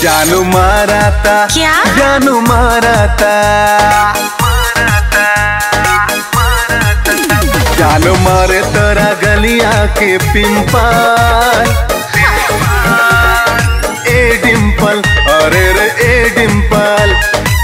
जानू माराता क्या? जानू माराता जानू मारे तोरा गलिया के पिंपल ए डिंपल अरे रे ए डिंपल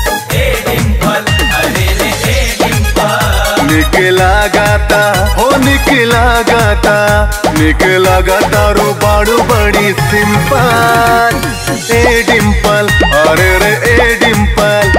निकला गाता हो निकला गाता निकला गाता रो बाड़ू बड़ी सिंपल ए डिंपल अरे रे ए डिंपल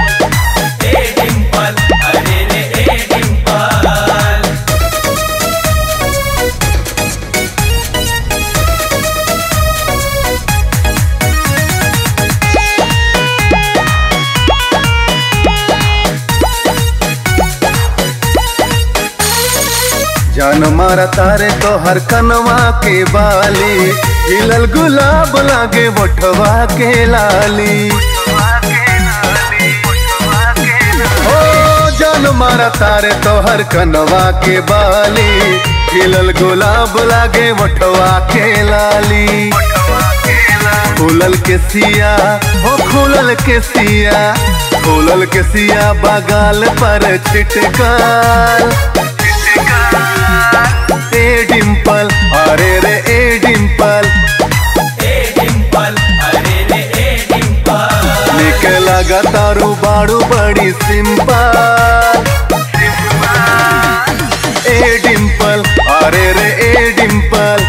जान मारा तारे तो हर कनवा के बाली हिलल गुलाब लागे बटवा के लाली ओ जान मारा तारे तो हर कनवा के बाली हिलल गुलाब लागे बटवा के लाली खुलल के सिया हो खुलल के सिया खुलल के सिया बगाल पर छिटकाल ए डिंपल अरे रे ए डिंपल निकल तारू बाड़ू बड़ी सिंपल ए डिंपल अरे रे ए डिंपल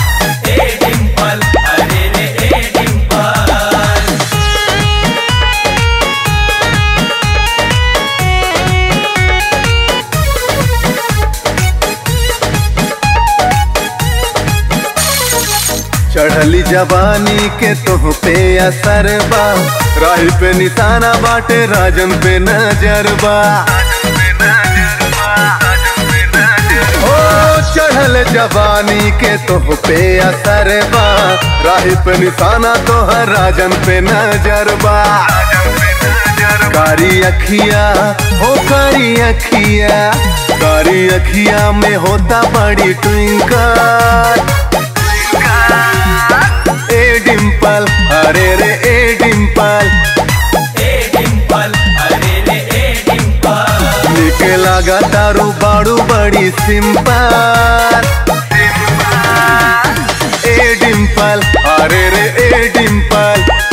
चढ़ली जवानी के तुह पे असर बा राही पे निशाना बाटे राजन पे नजर बा ओ चढ़ल जवानी के तुह पे असर बा राही पे निशाना तोहर राजन पे नजर बा कारी अखिया हो कारी अखिया कारी अखिया में होता बड़ी ट्विंकल ए डिंपल अरे रे ए डिंपल निकला गा तारू बाड़ू बड़ी सिंपल ए डिंपल अरे रे ए डिंपल